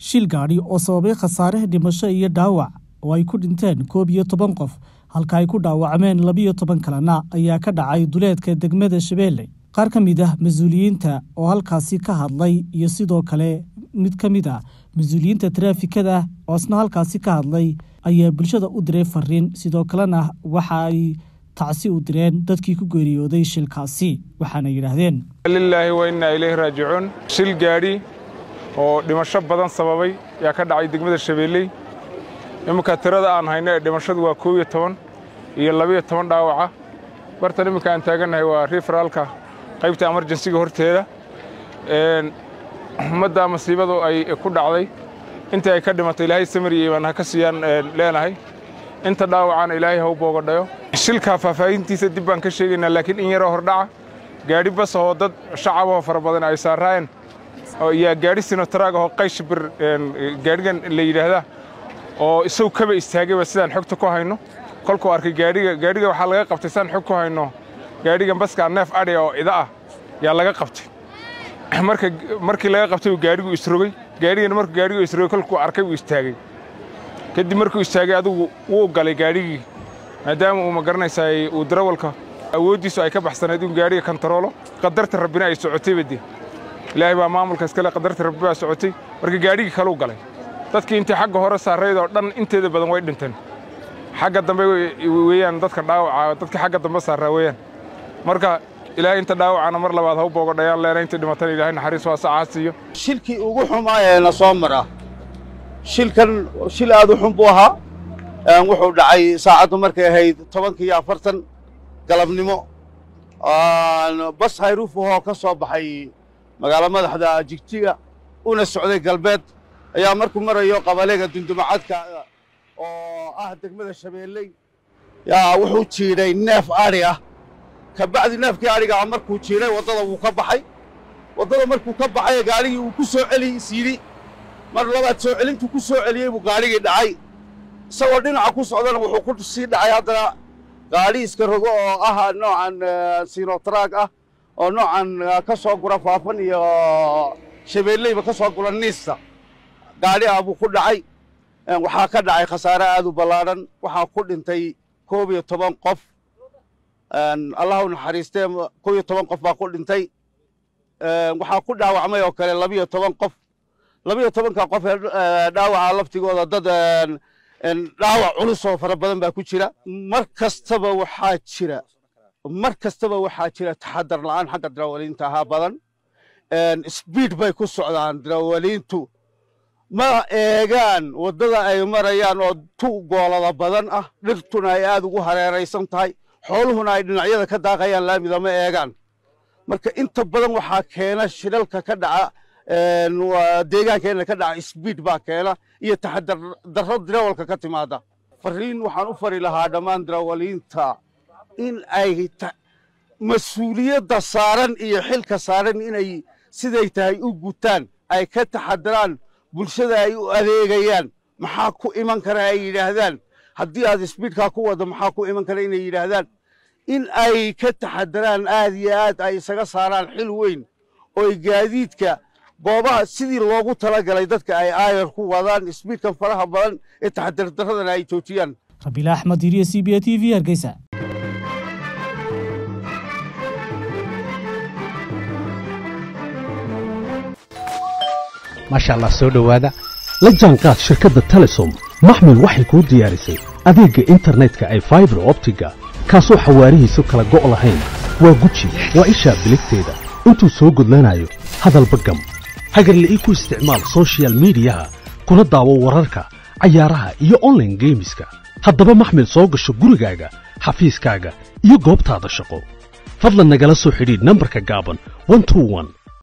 shil gaadhi oo sababay khasaare dhimasho iyo dhaawac oo ay ku dhinteen koob iyo toban qof halka ay ku dhaawacmeen labiyo toban kalena ayaa ka dhacay duleedka degmada shabeelle qaar ka mid ah mas-uuliyiinta oo halkaasi ka hadlay iyo sidoo kale mid ka mid ah mas-uuliyiinta taraafikada oo isna halkaasi ka hadlay ayaa bulshada u diray fariin sidoo kalena waxa ay tacsi u direen dadkii ku geeriyooday shilkaasi waxaana yidhaahdeen lilaahi wa innaa ilayhi raajicuun shil gaadhi oo dhimasho badan sababay yaa ka dhacay degmada shabeelley imminka tirada aan hayno ee dhimashadu waa koob iyo toban iyo labiyo toban dhaawaca bartan imminka aan taagannahay waa riferaalka qaybta emerjensiga horteeda ummadda masiibadu ay ku dhacday intii ay ka dhimatay ilaahay samir iyo imaan ha ka siiyaan leenahay inta dhaawacana ilaahay ha u boogadhayo shilkaa faahfaahintiisa dib baan ka sheegaynaa laakiin in yaroo hordhaca gaadhi bas ahoo dad shacabahoo fara badan ay saaraayeen yaa gaadhi sinotraag ahoo qayshbir gaadhigan la yidhaahdaa oo isagu kaba istaagayba sidaan xogta ku hayno kolkuu arkay gaadhiga gaadhiga waxaa laga qabtay sidaan xog ku hayno gaadhigan baskaa neef adhiga oo ida ah yaa laga qabtay marka markii laga qabtay gaadhigu isrogay gaadhigana markuu gaadhigu isrogay kolkuu arkay uu istaagay kadib markuu istaagay adigu wuu galay gaadhigii maadaama uu ma garanaysaay uu darawalka awooddiisu ay ka baxsanayd inuu gaadhiga kantaroolo qadarta rabbina ay socotay badde ilaahay baa maamulka iskale qadarta rabbi baa socotay marka gaadhigii kaluu galay dadkii intii xagga hore saarayd oo dhan inteeda badan way dhinteen xagga dambe weeyaan dadka dhaawaca dadkii xagga dambe saaraa weeyaan marka ilaahay inta dhaawacana mar labaad ha u boogadhayaan leena intii dhimatana ilaahay naxariis waa sacaa siiyo shilkii ugu xumaa ee na soo mara shilkan shil aad u xun buu ahaa wuxuu dhacay saacaddu markay ahayd tobankii iyo afartan galabnimo bas hayruuf ahoo ka soo baxay magaalo madaxda jigjiga una socday galbeed ayaa markuu marayo qabaleega dundumacadka oo ah degmada shabeelley yaa wuxuu jiidhay neef adhi ah ka bacdi neefkii adhigaa markuu jiidhay waddada wuu ka baxay waddada markuu ka baxay gaadhigii uu ku soo celi isyidhi mar labaad soo celintuu ku soo celiyey buu gaadhigii dhacay isagoo dhinaca ku socdana wuxuu ku sii dhacay haddana gaadhi iska rogo oo ah noocan sinotraag ah oo noocan ka soo gura faafan iyo shabeelleyba ka soo gura niista gaadhi ah buu ku dhacay waxaa ka dhacay khasaare aad u ballaadhan waxaa ku dhintay koob iyo toban qof allah u naxariistee koob iyo toban qof baa ku dhintay waxaa ku dhaawacmay oo kale labiyo toban qof labiyo tobanka qof ee dhaawaca laftigooda dad dhaawac culus oo fara badan baa ku jira mar kastaba waxaa jira mar kastaba waxaa jira taxadar la'aan xagga darawaliinta ahaa badan sbiid bay ku socdaan darawaliintu ma eegaan waddada ay marayaan oo tu goolada badan ah dhirtuna ay aad ugu hareeraysan tahay xooluhuna ay dhinacyada ka daaqayaan laamida ma eegaan marka inta badan waxaa keena shilalka ka dhaca deegaankeenna ka dhaca sbiid baa keena iyo taxadar darro darawalka ka timaada fariin waxaan u fari lahaa dhammaan darawaliinta in ay mas-uuliyadda saaran iyo xilka saaran inay siday tahay u gutaan ay ka taxadaraan bulshada ay u adeegayaan maxaa ku iman kara ay yidhaahdaan haddii aad sbiidkaa ku waddo maxaa ku iman kara inay yidhaahdaan in ay ka taxadaraan aad iyo aad ay isaga saaraan xil weyn ooy gaadiidka goobaha sidii loogu talagalay dadka ay aayar ku wadaan sbiidkan faraha badan ee taxadardaradana ay joojiyaan rabiila axmed iriyo c b a t v hargeysa maasha allah soo dhowaada la jaanqaad shirkadda telesom maxmil waxay kuu diyaarisay adeegga internetka ay faibar optiga kaasoo xawaarihiisu kala go' lahayn waa guji waa ishaa biligteeda intuu soo gudlanayo hadalba gam hagarle ii ku isticmaal sochial midiyaha kuna daawo wararka cayaaraha iyo onlaine geemiska haddaba maxmil soo gasho gurigaaga xafiiskaaga iyo goobtaada shaqo fadlan nagala soo xidhiidh nambarka gaaban